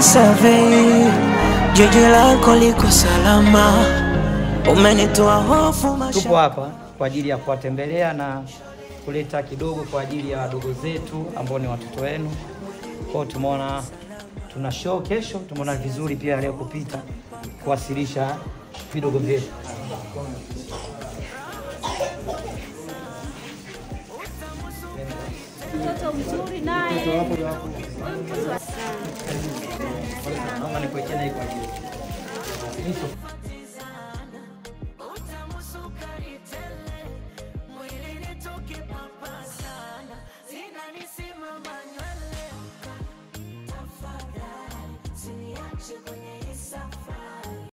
survey, jiji lako liko salama, umenitoa hofu Tupo hapa kwa ajili ya kuwatembelea na kuleta kidogo kwa ajili ya wadogo zetu ambao ni watoto wenu. Kwao tumeona tuna show kesho, tumeona vizuri pia leo kupita kuwasilisha vidogo vyetu. Mtoto mzuri naye. Naomba nikuwekee na hii kwa ajili.